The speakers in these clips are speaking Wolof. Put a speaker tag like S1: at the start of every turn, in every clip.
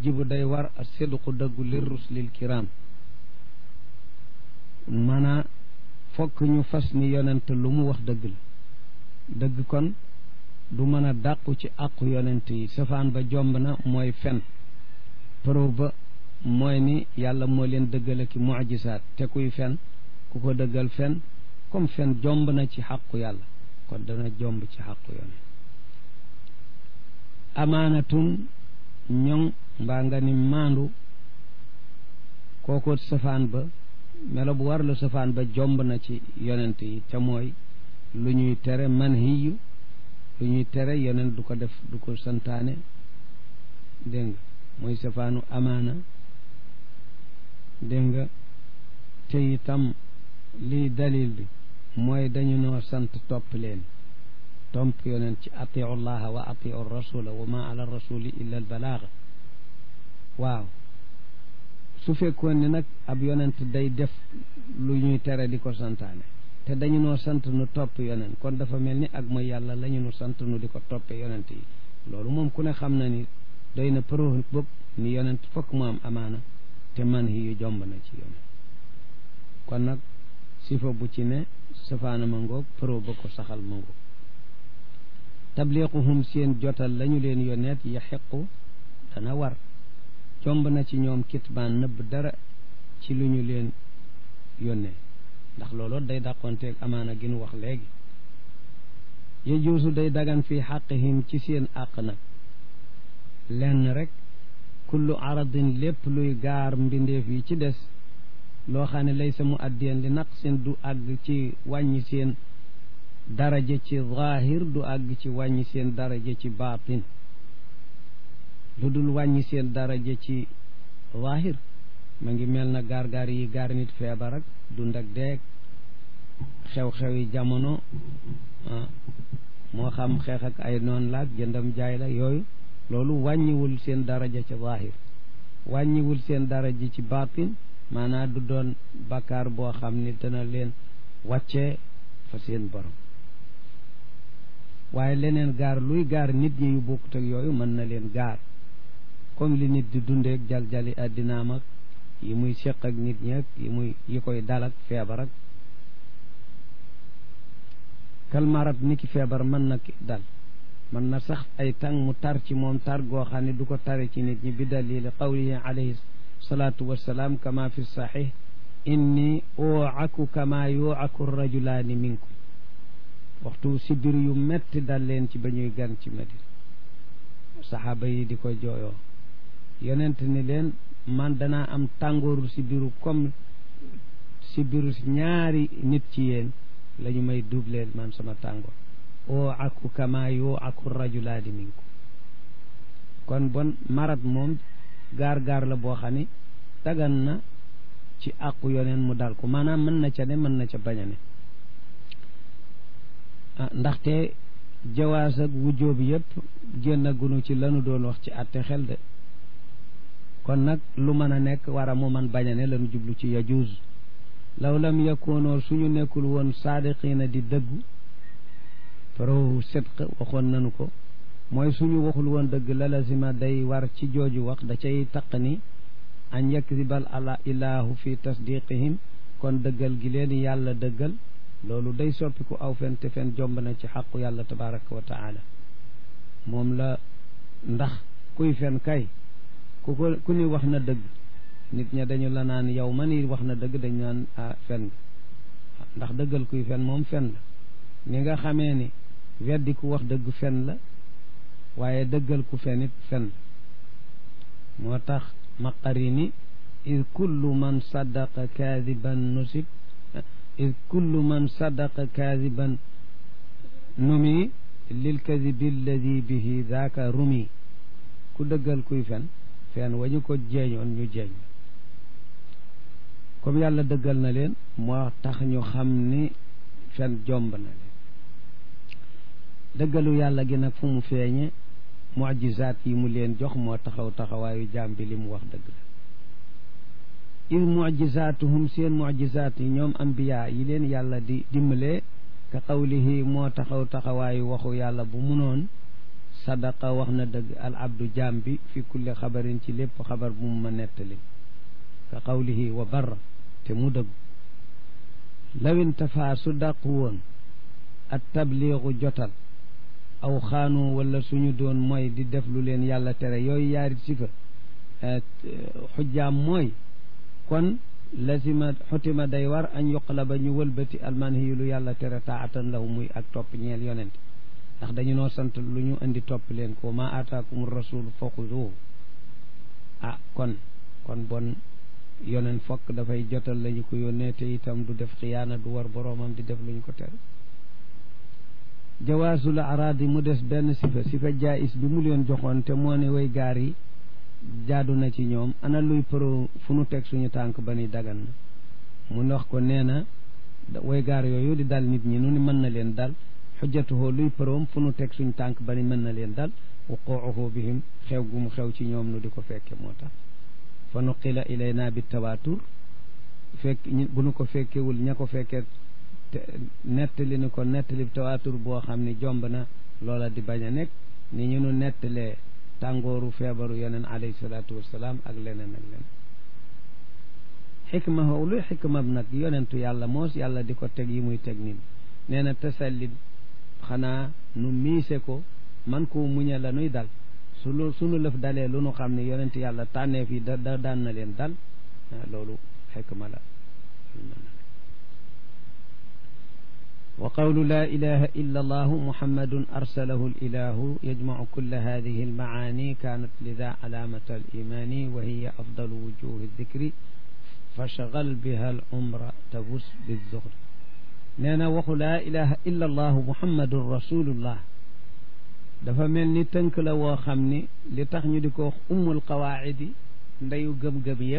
S1: yajibu day war a sidqu dëggu lir ruslil kiram maanaa fokk ñu fas ni yonent lu mu wax dëgg la dëgg kon du mën a dàqu ci àqu yonent yi safaan ba jomb na mooy fen preuve ba mooy ni yàlla moo leen dëggale ki mujisaat te kuy fen ku ko dëggal fen comme fen jomb na ci xàqu yàlla kon dana jomb ci xàqu yonent amaanatun ñoŋ mbaa nga ni maandu kooku safaan ba melo bu war la safaan ba jomb na ci yonent yi te mooy lu ñuy tere manhiyu lu ñuy tere yonent du ko def du ko santaane dégg nga mooy safaanu amaana dégg nga te itam lii dalil bi mooy dañu noo sant topp leen tomp yonent ci atiu llaha wa atiu rasula wa ma ala rasuli illa al balaaga waaw su fekkoon ni nag ab yonent day def lu ñuy tere di ko santaane te dañu noo sant nu topp yonent kon dafa mel ni ak mooy yàlla la ñu nu sant nu di ko toppe yonent yi loolu moom ku ne xam na ni doy na preuve bopp ni yonent fokk mu am amaana te man yu jomb na ci yonent kon nag sifa bu ci ne safaana ma ngoog preuve ba ko saxal ma ngoog tabliquhum seen jotal lañu leen yonneet yaxiqu dana war jomb na ci ñoom kitmaan nëbb dara ci lu ñu leen yónnee ndax looloo day dàqonteeg amaana gi nu wax léegi yejuusu day dagan fi xaqihim ci seen àq nag lenn rek kullu aradin lépp luy gaar mbindeef yi ci des loo xam ne lay sa mu addiyan li naq seen du àgg ci wàññi seen daraja ci zaahir du àgg ci wàññi seen daraja ci baatin lu dul wàññi seen daraja ci zaahir ma ngi mel na gaar-gaar yi gaar nit feebar ak dund ak deeg xew-xewi jamono moo xam xeex ak ay noon laag jëndam jaay la yooyu loolu wàññiwul seen daraja ci zaahir wàññiwul seen daraja ci baatin maanaam du doon bakkaar boo xam ni dana leen wàccee fa seen borom waaye leneen gaar luy gaar nit ñi yu bokkut ak yooyu mën na leen gaar comme li nit di dundeek jaljali àddinaam ak yi muy séq ak nit ñi ak yi muy yi koy dal ak feebar ak kalmarat ni ki feebar mën na ki dal mën na sax ay tàng mu tar ci moom tar goo xam ne du ko tare ci nit ñi bi dalili qawlihi alayhi salaatu wassalaam kama fi saxix inni ooaku kama yooaku rajulaani minkum waxtu sibir yu metti dal leen ci ba ñuy gan ci Madina saxaaba yi di ko jooyoo yonent ni leen man danaa am tàngooru sibiru comme sibiru ñaari nit ci yéen la ñu may dubleel man sama tàngoor oo aku kama yoo aku rajulaani minkum kon bon marat moom gaar-gaar la boo xam ne dagan na ci àqu yoneen mu dal ko maanaam mën na ca ne mën na ca bañ a ne ndaxte jawaas ak wujjóob yëpp génn gunu ci lanu doon wax ci àtte xel de kon nag lu mën a nekk war a mu man bañ a ne lanu jublu ci yajuuz law lam yakoonoo suñu nekkul woon saadiqiina di dëggu pro sidq waxoon nanu ko mooy suñu waxul woon dëgg la lazima day war ci jooju wax da cay taq ni an yakdibal ala ilaahu fi tasdiqihim kon dëggal gi leen yàlla dëggal loolu day soppiku aw fen te fen jomb na ci xaqu yàlla tabaraka wa taala moom la ndax kuy fen kay ku ko ku ni wax na dëgg nit ña dañu la naan yow ma ni wax na dëgg dañu naan ah fen ndax dëggal kuy fen moom fen la ni nga xamee ni weddi ku wax dëgg fen la waaye dëggal ku fen it fen la moo tax maqarini id kullu man saddaqa kaadiban nusib id kullu man saddaqa kaadiban numi lil kadibi alladi bihi daaka rumi ku dëggal kuy fen fen wañu ko jeeñoon ñu jeeñ comme yàlla dëggal na leen moo tax ñu xam ni fen jomb na leen dëggalu yàlla gi nag fu mu feeñe mujizaat yi mu leen jox moo taxaw taxawaayu jaam bi li mu wax dëgg la id mujizaatuhum seen mujizaat yi ñoom ambiya yi leen yàlla di dimbalee ka qawlihi moo taxaw taxawaayu waxu yàlla bu munoon sadaqa wax na dëgg al abdu jaam bi fi kulli xabarin ci lépp xabar bu mu ma nettali ka qawlihi wa barra te mu dëgg lawintafa su dàqu woon at tabliigu jotal aw xaanu wala suñu doon mooy di def lu leen yàlla tere yooyu yaari sifa xujjaam mooy kon lazima xutima day war añ yuqala ba ñu wëlbati almanhiyu lu yàlla tere taatan lahu muy ak topp ñeel yonent ndax dañu noo sant lu ñu indi topp leen ko ma ataakum rasul fa xuzuhu ah kon kon bon yonent fokk dafay jotal lañu ko yónnee te itam du def xiyaana du war boroomam di def lu ñu ko tere jawaasul araadi mu des benn sifa sifa jaayis bi mu leen joxoon te moo ne way gaar yi jaadu na ci ñoom ana luy pro fu nu teg suñu tànk ba ni dagan na mu wax ko nee na way gaar yooyu di dal nit ñi nu ni mën na leen dal xujjatuhoo luy proom fu nu teg suñu tànk ba ni mën na leen dal wuquuhu bihim xew gu mu xew ci ñoom nu di ko fekke moo tax fa nuqila ilayna bi tawaatur fekk bu nu ko fekkewul ña ko fekkee nettali ni ko nettali bi tawaatur boo xam ne jomb na loola di bañ a nekk ni ñu nu nettalee tàngooru feebaru yeneen alayhi salaatu wassalaam ak leneen ak leneen xikma how luy xikma bi nag yonentu yàlla moos yàlla di ko teg yi muy teg nit nee na tasallit xanaa nu miise ko man koo muñe la nuy dal su lu sunu lëf dalee lu nu xam ne yonent yàlla tànneef yi da da daan na leen dal loolu xikma la wa qawlu laa ilaha illa allahu muhammadun arsalahu alilahu yajmacu kulla hadihi almacaani kaanat lida calaamata alimani wa hiya afdalu wujuhi dikri fashgal biha alumra tafus bizuhri nee na waxu laa ilaha illa allahu muhammadun rasulullah dafa mel ni tënk la woo xam ni li tax ñu di ko wax ummul qawaacidi ndeyu gëm-gëm yëpp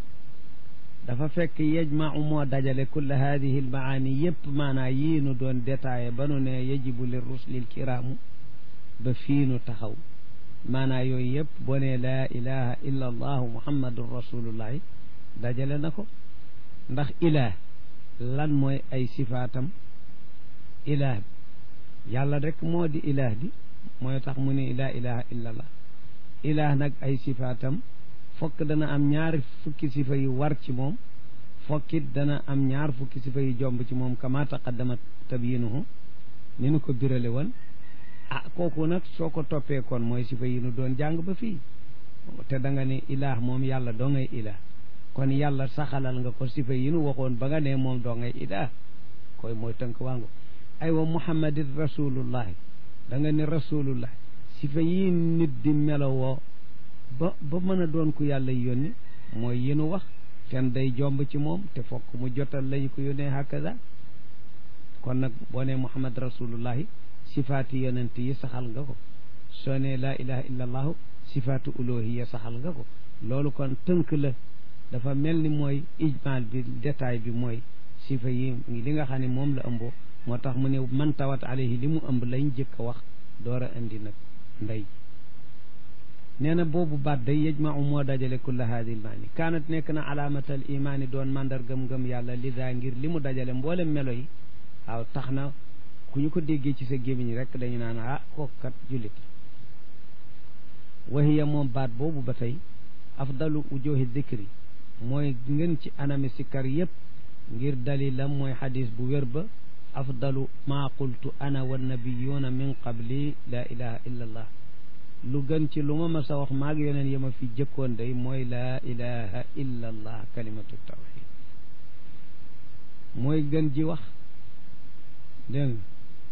S1: dafa fekk yajmau moo dajale kulla hadihi almaani yëpp maanaa yii nu doon détaillé ba nu ne yajibu li rusli lkiraamu ba fii nu taxaw maanaa yooyu yëpp boo ne laa ilaha illa allahu muhammadun rasulullahi dajale na ko ndax ilaah lan mooy ay sifaatam ilaah bi yàlla rek moo di ilaah di mooy tax mu ne laa ilaha illa allah ilaah nag ay sifaatam fokk dana am ñaari fukki sifa yu war ci moom fokkit dana am ñaar fukki sifa yu jomb ci moom kama taqaddama tabyinuhu ni nu ko birale woon ah kooku nag soo ko toppee kon mooy sifa yi nu doon jàng ba fii te da nga ne ilaah moom yàlla doo ngay ilaah kon yàlla saxalal nga ko sifa yi nu waxoon ba nga ne moom doo ngay ilaah koy mooy tënk wango aywa muhammadin rasulullahi da nga ne rasulullah sifa yi nit di melowoo ba ba mën a doon ku yàlla yónni mooy yi nu wax kenn day jomb ci moom te fokk mu jotal lañu ko yónnee hakaza kon nag boo nee muhammad rasulullahi sifaati yonent yi saxal nga ko soo nee laa ilaha illa allahu sifaatu uluhiya saxal nga ko loolu kon tënk la dafa mel ni mooy ijmaal bi détail bi mooy sifa yi li nga xam ne moom la ëmboo moo tax mu ne man tawat alayhi li mu ëmb lañ jëkk a wax door a indi nag ndey nee na boobu baat day yajmau moo dajale kulla haadi lmaani kaanat nekk na alaamatal imaani doon mandargam ngëm yàlla lida ngir li mu dajale mboolem melo yi waaw tax na ku ñu ko déggee ci sa gémmiñ rek dañu naan ah kooku kat jullit wahiya moom baat boobu ba tey afdalu ujuhi dikri mooy ngën ci anami sikkar yépp ngir dalilam mooy xadis bu wér ba afdalu maa qultu ana wa nabiyuuna min qabli laa ilaha illa allah lu gën ci lu ma mas a wax maag yoneen yi ma fi jëkkoon day mooy laa ilaha illa allah kalimatu tawxid mooy gën ji wax dégg nga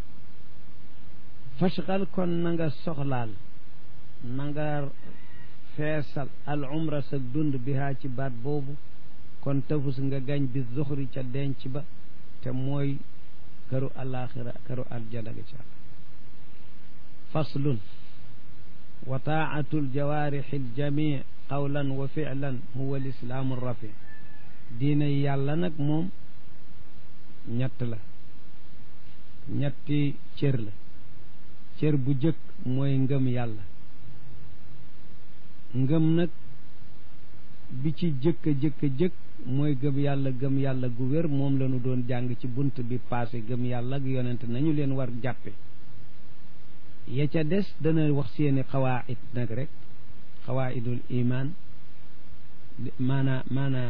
S1: fashgal kon na nga soxlaal na nga feesal al umra sa dund bihaa ci baat boobu kon tafus nga gañ bi zuxri ca denc ba te mooy këru alaxira këru aljana ga ca faslun wa taatu aljawaarixi aljami qawlan wa ficlan huwa lislaamu rafi diina yàlla nag moom ñett la ñetti cër la cër bu jëkk mooy ngëm yàlla ngëm nag bi ci jëkk a jëkk a jëkk mooy gëm yàlla gëm yàlla gu wér moom la ñu doon jàng ci bunt bi passé gëm yàlla ak yonent nañu leen war jàppe ya ca des dana wax seeni xawaid nag rek xawaidul iman maana maana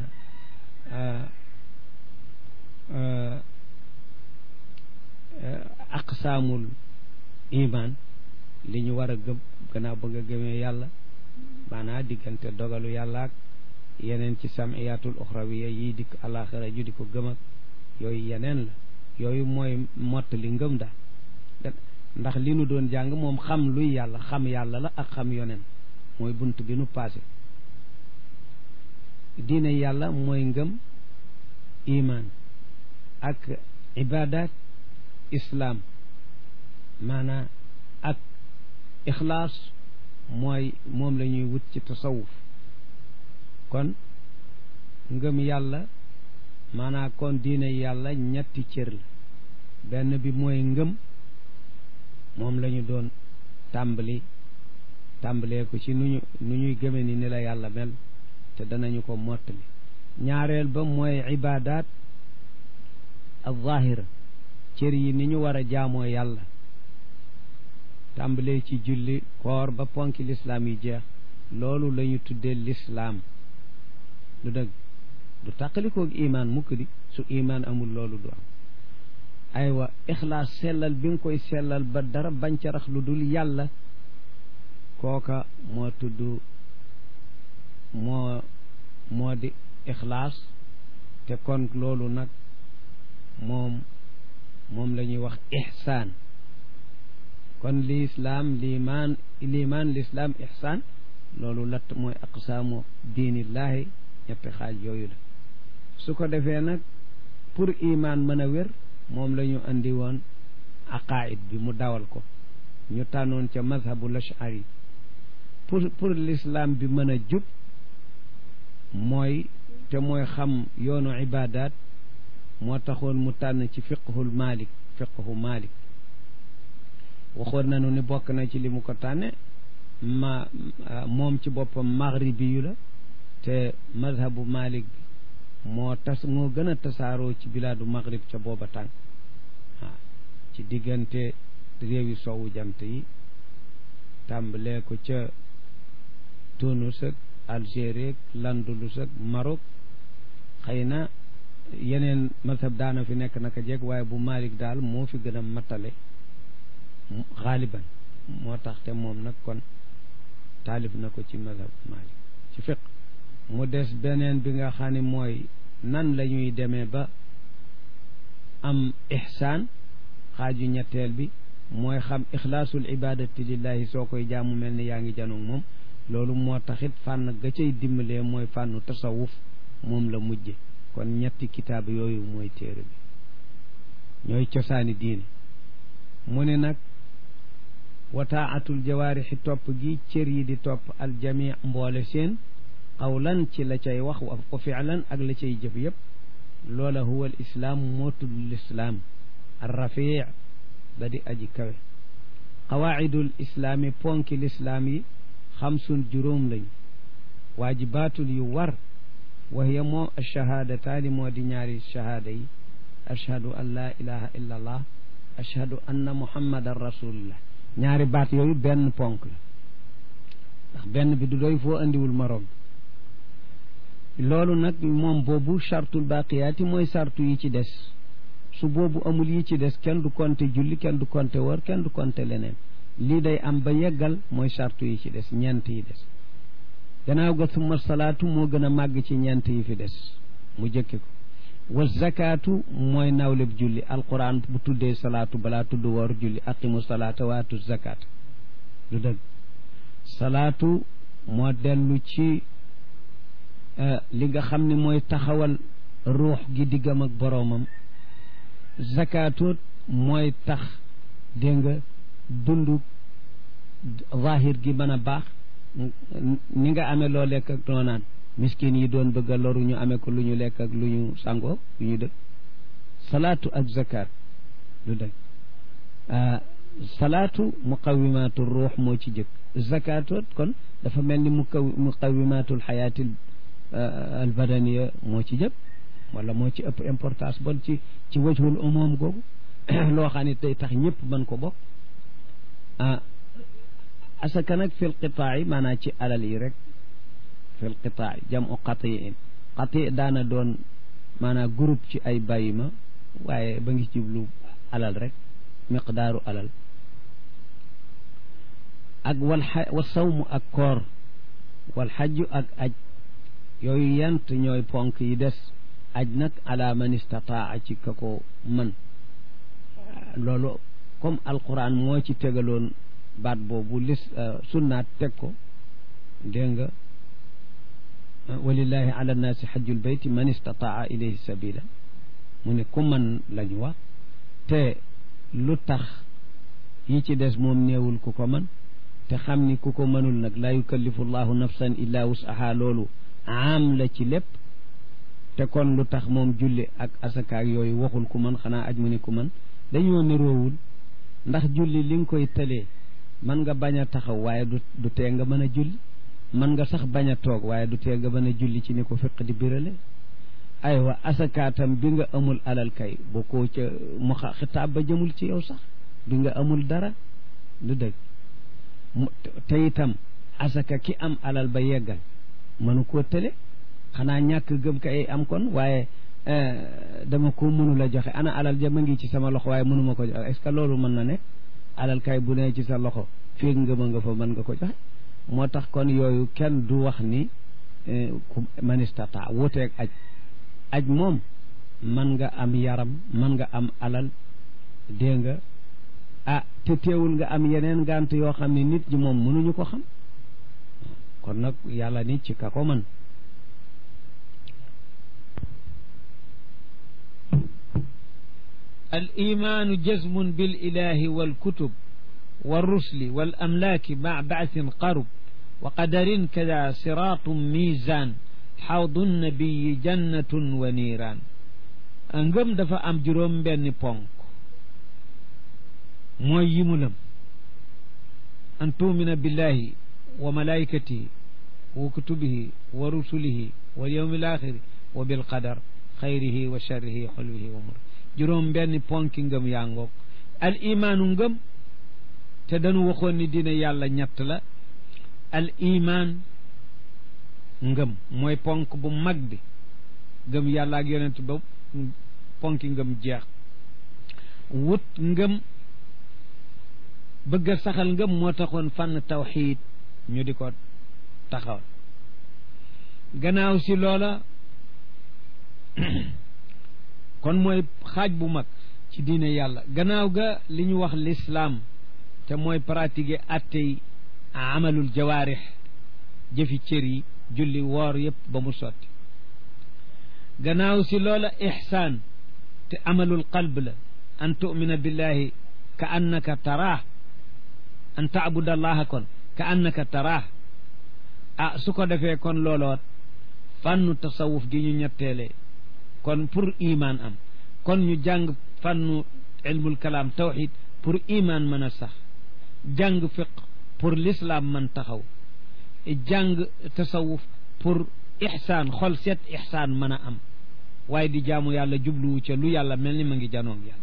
S1: aqsaamul iman li ñu war a gëm gannaaw ba nga gëmee yàlla maanaa diggante dogalu yàlla ak yeneen ci samiyatul uxrawiya yi dikk alaxira ju di ko gëm ak yooyu yeneen la yooyu mooy mott li ngëm daal ndax li nu doon jàng moom xam luy yàlla xam yàlla la ak xam yoneen mooy bunt bi nu passé diine yàlla mooy ngëm iman ak ibadat islaam maanaa ak ixlaas mooy moom la ñuy wut ci tasawuf kon ngëm yàlla maanaa kon diine yàlla ñetti cër la benn bi mooy ngëm moom la ñu doon tàmbali tàmbalee ko ci nu ñu nu ñuy gëme ni ni la yàlla mel te danañu ko mottali ñaareel ba mooy ibadat al zahira cër yi ni ñu war a jaamoo yàlla tàmbalee ci julli koor ba ponki lislaam yi jeex loolu la ñu tuddee lislaam du dëgg du tàqalikoog imaan mukk di su imaan amul loolu du am aywa ixlaas sellal bi nga koy sellal ba dara bañ ca rax lu dul yàlla kooka moo tudd moo moo di ixlaas te kon loolu nag moom moom la ñuy wax ixsaan kon lislaam liimaan liimaan lislaam ixsaan loolu latt mooy aqsaamu diinillaahi ñetti xaaj yooyu la su ko defee nag pour imaan mën a wér moom la ñu andi woon aqaid bi mu dawal ko ñu tànnoon ca mazhabul ashari pour pour l'islam bi mën a jub mooy te mooy xam yoonu ibadat moo taxoon mu tànn ci fiqhul malik fiqhu malik waxoon nañu ni bokk na ci li mu ko tànne ma moom ci boppam maghribi yu la te mazhabu malik bi moo tas moo gën a tasaaroo ci bilaadu maghrib ca booba tànk waaw ci diggante réewi soowu jant yi tàmbalee ko ca Tunis ak Algérie ak Landulus ak Maroc xëy na yeneen mazhab daana fi nekk naka jekk waaye bu Malik daal moo fi gën a matale xaaliban moo tax te moom nag kon taalif na ko ci mazhab Malik ci fiq mu des beneen bi nga xam ne mooy nan la ñuy demee ba am ihsaan xaaju ñetteel bi mooy xam ixlaasul ibadati lillahi soo koy jaamu mel ni yaa ngi janoog moom loolu moo taxit fànn ga cay dimbalee mooy fànnu tasawuf moom la mujje kon ñetti kitaab yooyu mooy téere bi ñooy cosaani diine mu ne nag wa taatul jawaarixi topp gi cër yi di topp aljami mboole seen qawlan ci la cay wax wa fi'lan ak la cay jëf yëpp loola huwa al islaam moo tudd lislaam arrafii ba di aji kawe qawaidul islaami ponki lislaam yi xamsun juróom lañ waajibaatul yu war wa hiya moom achahaadataani moo di ñaari shahaada yi ashhadu an laa ilaha illa allah ashhadu anna muhammadan rasulullah ñaari baat yooyu benn ponk la ndax benn bi du doy foo andiwul moroom loolu nag moom boobu chartul baqiyaati mooy sartu yi ci des su boobu amul yi ci des kenn du konte julli kenn du konte wër kenn du konte leneen lii day am ba yeggal mooy sartu yi ci des ñeent yi des gannaaw ga summa salaatu moo gën a màgg ci ñeent yi fi des mu jëkke ko wa zakaatu mooy nawleb julli alquran bu tuddee salaatu balaa tudd woor julli aqimu salaata waatu zakaat du dëgg salaatu moo dellu ci li nga xam ne mooy taxawal ruux gi diggam ak boroomam zakaatu mooy tax dégg nga dund zahir gi mën a baax ni nga amee loo lekk ak loo naan miskin yi doon bëgg a loru ñu amee ko lu ñu lekk ak lu ñu sangoo lu ñu dëkk salaatu ak zakat lu dëgg salaatu muqawimaatu ruux moo ci jëkk zakatoot kon dafa mel ni muqa muqawimatul xayaatil albadaniya moo ci jëkk wala moo ci ëpp importance bon ci ci wajhul umum googu loo xam ne tey tax ñëpp mën ko bokk asaka nag fil qitaa yi maanaam ci alal yi rek fil qitaa jam u qatiin qati daana doon maanaam groupe ci ay bàyyi ma waaye ba ngi jublu alal rek miqdaaru alal ak wal wa sawmu ak koor wal xajju ak aj yooyu yant ñooy ponk yi des aj nag ala man istataa ci ka ko mën loolu comme alquran moo ci tegaloon baat boobu lis sunnaat teg ko dégg nga walillahi ala nnaasi xajjul bayti man istataa ilayhi sabila mu ne ku mën lañu wax te lu tax yi ci des moom néewul ku ko mën te xam ni ku ko mënul nag laa yukallifu llahu nafsan illa wusaha loolu am la ci lépp te kon lu tax moom julli ak asakaak yooyu waxul ku mën xanaa aj mu ni ku mën dañoo niroowul ndax julli li nga koy tëlee mën nga bañ a taxaw waaye du du tee nga mën a julli mën nga sax bañ a toog waaye du tee nga mën a julli ci ni ko fiq di birale aywa asakaatam bi nga amul alal kay boo ko ca mu xitaab ba jëmul ci yow sax bi nga amul dara du dëgg te itam asaka ki am alal ba yeggal mënu koo tële xanaa ñàkk gëm kay am kon waaye dama ko mënul a joxe ana alal ja ma ngi ci sama loxo waaye mënuma ko joxe est-ce que loolu mën na ne alal kay bu nee ci sa loxo fii ngëma nga fa mën nga ko joxe moo tax kon yooyu kenn du wax ni ku manistata wuteeg aj aj moom mën nga am yaram mën nga am alal dégg nga ah te teewul nga am yeneen ngant yoo xam ne nit ñi moom mënuñu ko xam kon nag yàlla ni ci ka ko mën
S2: الإيمان جزم بالإله والكتب والرسل والأملاك مع بعث قرب وقدر كذا صراط ميزان حوض النبي جنة ونيران ngëm dafa am juróom benni ponk mooy yi mu lëm an tuumina billahi wa malaikatihi wa kutubihi wa rusulihi wal yawmi alaxiri wa bilqadar xayrihi wa sharrihi xulwihi wa mur juróom benni ponki ngëm yaa ngoog al imaanu ngëm te dañu waxoon ni dina yàlla ñett la al imaan ngëm mooy ponk bu mag bi ngëm yàlla ak yonent ba ponki ngëm jeex wut ngëm bëgg a saxal ngëm moo taxoon fànn tawxiid ñu di ko taxawal gannaaw si loola kon mooy xaaj bu mag ci diine yàlla gannaaw ga li ñu wax lislaam te mooy pratiquer attey amalul jawaarix jëfi cër yi julli woor yépp ba mu sotti gannaaw si loola ixsaan te amalul qalb la an tumina billahi ka annaka taraah an taabuda allaha kon ka annaka taraah ah su ko defee kon looloot fànnu tasawuf gi ñu ñetteele kon pour iman am kon ñu jàng fànnu ilmul kalaam tawxid pour iman mën a sax jàng fiq pour l'islam man taxaw jàng tasawuf pour ixsaan xol seet ixsaan mën a am waaye di jaamu yàlla jubluwu ca lu yàlla mel ni ma ngi janoog yàlla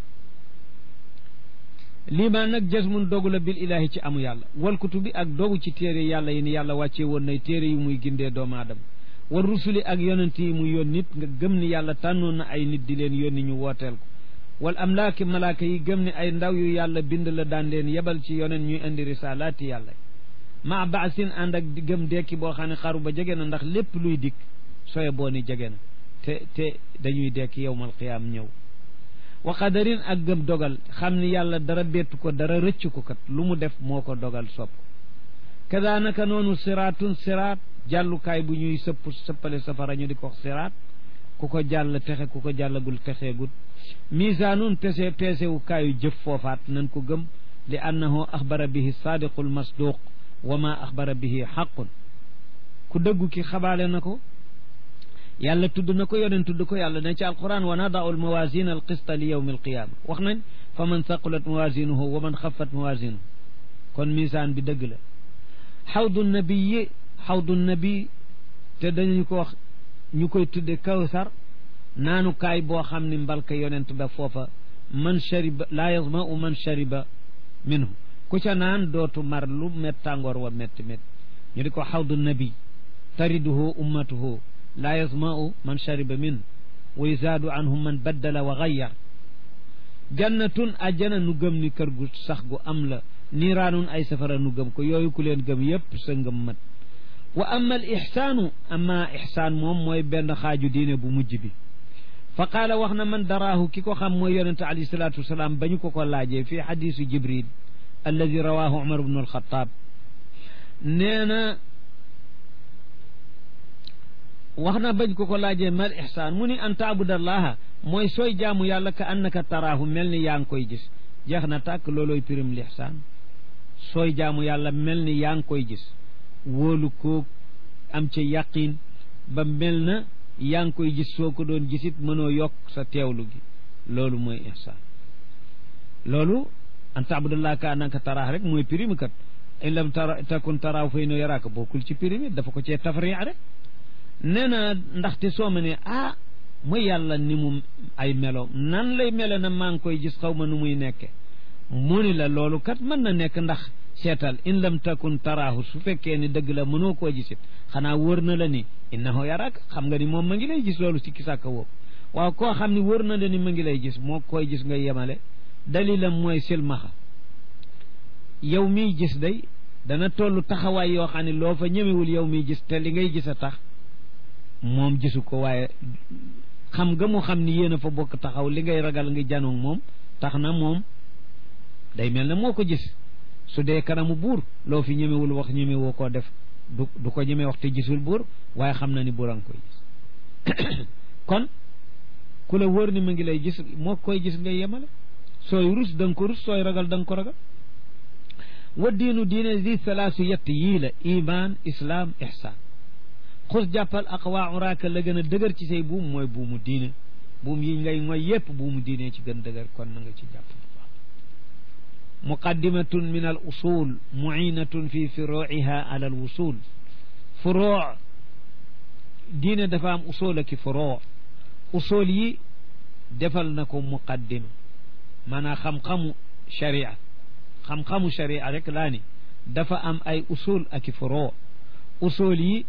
S2: liimaan nag jasmun dogu la bil ilaahi ci amu yàlla wal kutubi ak dogu ci téere yàlla yi ni yàlla wàccee woon nay téere yu muy gindee doomu aadama war rusuli ak yonent yi mu yoon nit nga gëm ni yàlla tànnoon na ay nit di leen yónni ñu wooteel ko wal amlaaki malaaka yi gëm ni ay ndaw yu yàlla bind la daan leen yebal ci yoneen ñuy indi risalaati yàlla ma baasin ànd ak gëm dekki boo xam ne xaru ba jege na ndax lépp luy dikk soye boo ni jege na te te dañuy dekki yowmal qiyaam ñëw wa qadarin ak gëm dogal xam ni yàlla dara bettu ko dara rëcc ko kat lu mu def moo ko dogal sopp kada naka noonu siraatun siraat jàllukaay bu ñuy sëpp sëppale safara ñu di ko siraat ku ko jàll texe ku ko jàllagul texeegul misaanun pese peesewu kaayu jëf foofaat nan ko gëm li annahu axbara bihi saadiqu lmasduq wa ma axbara bihi xaqun ku dëggu ki xabaale na ko yàlla tudd na ko yoneen tudd ko yàlla ne ci alquran wa nadau almawasina alqista li yawmi alqiyama wax nañ fa man saqulat mawasinuhu wa man xafat mawasinuhu kon misaan bi dëgg la xawdu nabiyi xawdu nabi te dañu ko wax ñu koy tudde kawsar naanukaay boo xam ni mbalka yonent ba foofa man shariba laa yazmau man shariba minhu ku ca naan dootu mar lu met tàngoor wa metti metti ñu di ko xawdu nabi tariduhu ummatuhu laa yasma'u man shariba min wa yuzaadu anhum man baddala wa gayyar jannatun ajjana nu gëm ni kër gu sax gu am la niiraanun ay safara nu gëm ko yooyu ku leen gëm yépp sa ngëm mat wa amma al ixsaanu amma ixsaan moom mooy benn xaaju diine bu mujj bi fa qaala wax na man daraahu ki ko xam mooy yonente alayhi salaatu wasalaam ba ñu ko ko laajee fii xadisu jibril alladi rawaahu umar bnu alxataab nee na wax na bañ ko ko laajee mal ixsaan mu ni an taabudallaha mooy sooy jaamu yàlla ka annaka taraahu mel ni yaa ngi koy gis jeex na tàkk loolooy pirim lixsaan sooy jaamu yàlla mel ni yaa ngi koy gis wóolu ko am ca yaqin ba mel na yaa ngi koy gis soo ko doon gisit mënoo yokk sa teewlu gi loolu mooy ihsaan loolu an taabudallah ka annaka taraax rek mooy prime kat in lam tara takun taraaw fay no yaraaka bokkul ci prime dafa ko cee tafriix rek nee na ndaxte soo ma ne ah mooy yàlla ni mu ay melo nan lay melo na maa ngi koy gis xaw ma nu muy nekke mu ni la loolu kat mën na nekk ndax seetal in lam takun taraahu su fekkee ni dëgg la mënoo koo gisit xanaa wër na la ni innahu yaraak xam nga ni moom ma ngi lay gis loolu si kisàkka woowu waaw koo xam ni wër na la ni ma ngi lay gis moo koy gis nga yemale dalilam mooy silmaxa yow miy gis day dana toll taxawaay yoo xam ne loo fa ñemewul yow miy gis te li ngay gis a tax moom gisu ko waaye xam nga mu xam ni yéen a fa bokk taxaw li ngay ragal nga janoog moom tax na moom day mel ne moo ko gis su dee kanamu buur loo fi ñemewul wax ñemewoo koo def du du ko ñeme wax te gisul buur waaye xam na ni buur a ngi koy gis kon ku la wóor ni ma ngi lay gis moo koy gis ngay yemale sooy rus da nga ko rus sooy ragal da nga ko ragal wa diinu diine di salaasu yett yii la iman islaam ihsaan xus jàppal aqwa uraaka la gën a dëgër ci say buum mooy buumu diine buum yi ngay mooy yépp buumu diine ci gën dëgër kon na nga ci jàpp muqaddimatun min al usul muinatun fi furuiha ala al wusul furuu diine dafa am usul aki furuu usul yi defal na ko muqaddima maanaam xam-xamu sharia xam-xamu sharia rek laa ni dafa am ay usul aki furuu usul yi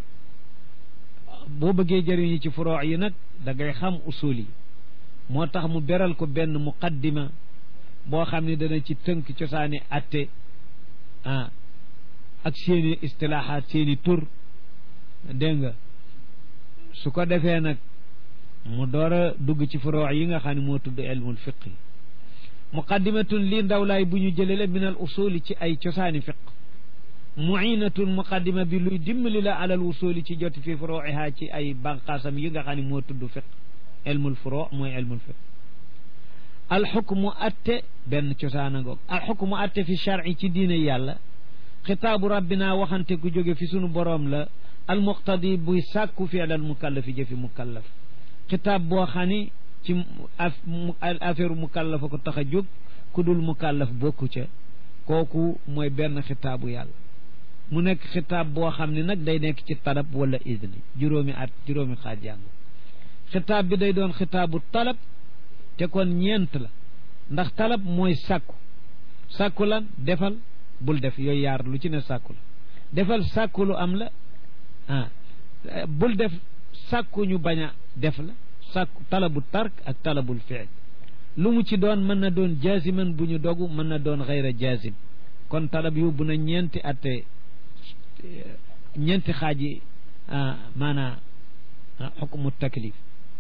S2: boo bëggee jëriñu ci furuu yi nag da ngay xam usul yi moo tax mu beral ko benn muqaddima boo xam ne dana ci tënk cosaani atte ah ak seeni istilaaxaat seeni tur dégg nga su ko defee nag mu door a dugg ci furoo yi nga xam ne moo tudd ilmul fiq yi muqaddimatun lii ndawlaay bu ñu jëlee la min al usuli ci ay cosaani fiq muinatun muqaddima bi luy dimbali la alal usuli ci joti fi furuiha ci ay banqaasam yi nga xam ne moo tudd fiq ilmul furoo mooy ilmul fiq alxukmu atte benn cosaana ngoog alxukmu atte fi charci ci diine yàlla xitaabu rabbina waxante ku jóge fi sunu boroom la almuqtadi buy sàkku fiil al mukallafi jëfi mukallaf xitaab boo xam ni ci affaire mukallafa ko tax a jóg ku dul mukallaf bokku ca kooku mooy benn xitaabu yàlla mu nekk xitaab boo xam ne nag day nekk ci talab wala idni juróomi at juróomi xaaj jàng xitaab bi day doon xitaabu talab te kon ñeent la ndax talab mooy sàkku sàkku lan defal bul def yooyu yaar lu ci ne sàkku la defal sàkku lu am la ah bul def sàkku ñu bañ a def la sàkku talabu tark ak talabul fiil lu mu ci doon mën na doon jaziman bu ñu dogu mën na doon xayra jazim kon talab yóbbu na ñeenti atte ñeenti xaaji maanaa xukmu taklif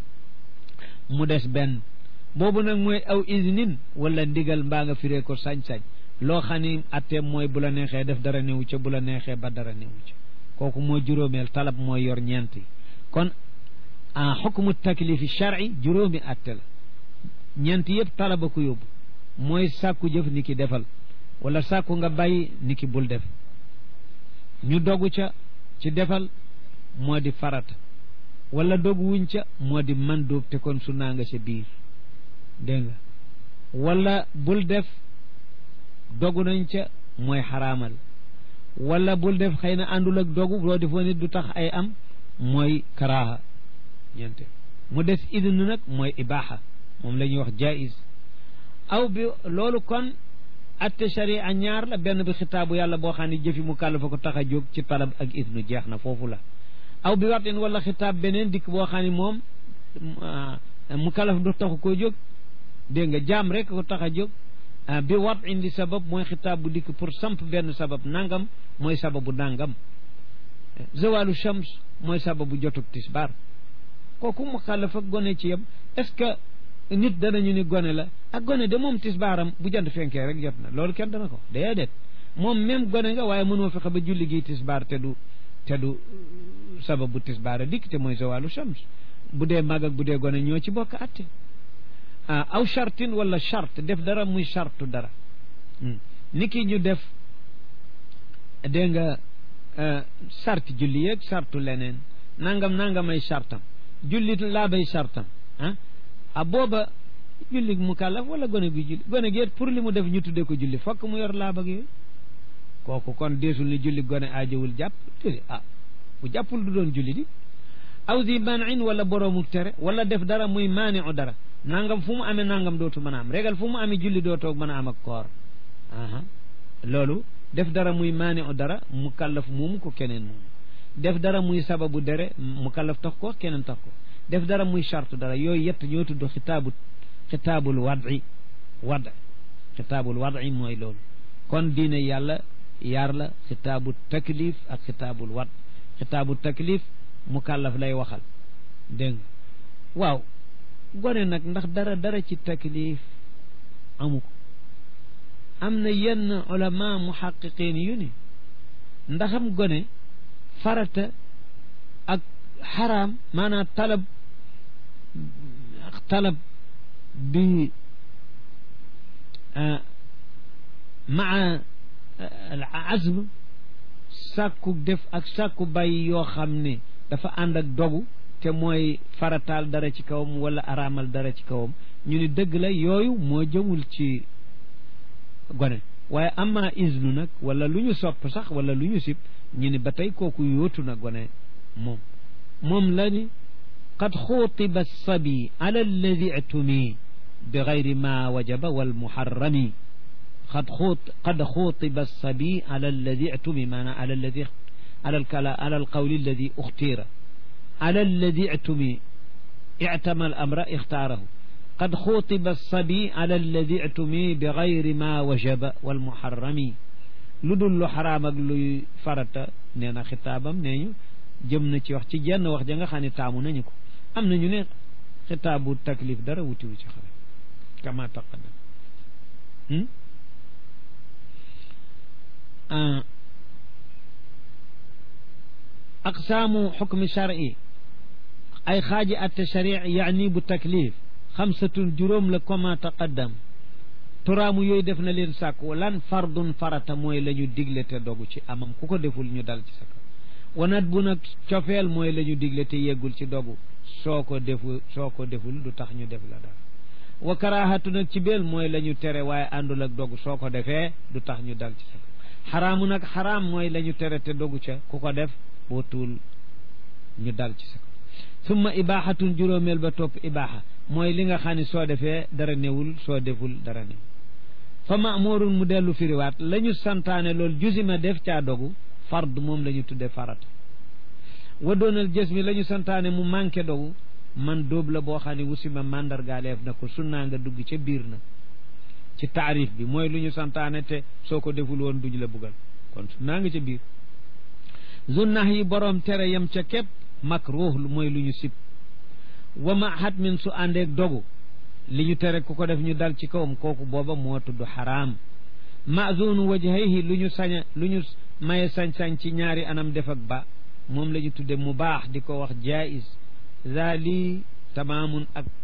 S2: mu des benn boobu nag mooy aw isnin wala ndigal mbaa nga firee ko sañ-sañ loo xam ni atteem mooy bu la neexee def dara newu ca bu la neexee ba dara newu ca kooku mooy juróomeel talab mooy yor ñeent yi kon en xukmu taklifi shar'i juróomi atte la ñeent yëpp talaba ko yóbbu mooy sàkku jëf ni ki defal wala sàkku nga bàyyi ni ki bul def ñu dogu ca ci defal moo di farata wala dogu wuñ ca moo di mandóob te kon su naa nga ca biir dégg nga wala bul def dogu nañ ca mooy xaraamal wala bul def xëy na àndul ak dogu loo defoon nit du tax ay am mooy karaaha ñeente mu des idn nag mooy ibaaxa moom la ñuy wax jaiz aw bi loolu kon atte sharia ñaar la benn bi xitaabu yàlla boo xam ne jëfi mu kàllafa ko tax a jóg ci talab ak idnu jeex na foofu la aw bi waxtin wala xitaab beneen dikk boo xam ne moom mu kàllaf du taxu koo jóg dégg nga jaam rek ko tax a jóg bi wat indi sabab mooy xitaab bu dikk pour samp benn sabab nangam mooy sababu nangam zawalu shams mooy sababu jotug tisbaar kooku mu kàllaf ak gone ci yem est-ce que nit danañu ni gone la ak gone de moom tisbaaram bu jant fenkee rek jot na loolu kenn dana ko déedéet moom même gone nga waaye mënoo fexe ba julli gi tisbaar te du te du sababu tisbaar a dikk te mooy zawalu shams bu dee mag ak bu dee gone ñoo ci bokk atte ah aw chartin wala charte def dara muy chartu dara ni ki ñu def dégg nga charte julli yeeg chartu leneen nangam nangam ay chartam julli laa bay chartam ah a booba julli mu kàllaf wala gone gi julli gone gi pour li mu def ñu tuddee ko julli fokk mu yor laabag yooyu kooku kon deesul ni julli gone aajowul jàpp te ah bu jàppul du doon julli di aw di manin wala boroomu tere wala def dara muy maani u dara nangam fu mu amee nangam dootu mën a am régal fu mu amee julli dootoog mën a am ak koor aha loolu def dara muy maani u dara mu kàllaf moomu ko keneen moomu def dara muy sababu dere mu kàllaf tax ko keneen tax ko def dara muy charte dara yooyu yett ñoo tudd xitaabu xitaabul wadi wad xitaabul wadi mooy loolu kon diine yàlla yaar la xitaabu taklif ak xitaabul wad xitaabu taklif mu kàllaf lay waxal dégg nga waaw gone nag ndax dara dara ci taklif amu ko am na yenn ulama muhaqiqin yu ni ndaxam gone farata ak xaraam maanaam talab talab bi maa azm sàkku def ak sàkku bàyyi yoo xam ne dafa ànd ak dogu te mooy farataal dara ci kawam wala araamal dara ci kawam ñu ni dëgg la yooyu moo jëmul ci gone waaye ama isnu nag wala lu ñu sopp sax wala lu ñu sib ñu ni ba tey kooku yóotu na gone moom moom la ni qad xuutiba sabi ala alladi itumi bi gayri ma wajaba walmuharrami qad xuut qad xuutiba sabi ala alladi itumi maanaam ala alladi ala alkala ala alqawli alladi uxtira ala alladi itumi ictama al amra ixtaarahu qad xuutiba sabi ala alladi itumi bi gayri ma wajaba walmuharrami lu dul lu xaraam ak luy farata nee na xitaabam nee ñu jëm na ci wax ci jenn wax ja nga xam ne taamu nañu ko am na ñu ne xitaabu taklif dara wutiwu ci xale kama taqaddam aqsaamu xukmi shar'i ay xaaji atte sharic yaani bu taklif xamsatun juróom la kama taqaddam turaamu yooyu def na leen sàkku lan fardun farata mooy la ñu digle te dogu ci amam ku ko deful ñu dal ci sa kaw wanat bu nag cofeel mooy la ñu digle te yeggul ci dogu soo ko defu soo ko deful du tax ñu def la dara wa karaahatu nag ci beel mooy la ñu tere waaye àndul ak dogu soo ko defee du tax ñu dal ci sa kaw xaraamu nag xaraam mooy la ñu tere te dogu ca ku ko def boo tuul ñu dal ci sa kaw summa ibaaxatun juróomeel ba topp ibaaxa mooy li nga xam ne soo defee dara newul soo deful dara newul fa maamurun mu dellu firiwaat la ñu santaane loolu jusima def caa dogu fard moom la ñu tudde farata wa doonal jës mi la ñu santaane mu manqué dogu man dóob la boo xam ne wusima mandargaaleef na ko sunnaa nga dugg ca biir na ci taarif bi mooy lu ñu santaane te soo ko deful woon duñ la buggal kon sunnaa nga ca biir zunnah yi boroom tere yam ca képp makruh mooy lu ñu sib wa ma xatmin su àndeeg dogu li ñu tere ku ko def ñu dal ci kawam kooku booba moo tudd xaraam mazunu wajhayhi lu ñu saña lu ñu maye sañ-sañ ci ñaari anam def ak ba moom la ñu tudde mu baax di ko wax jaiz zali tamaamun ak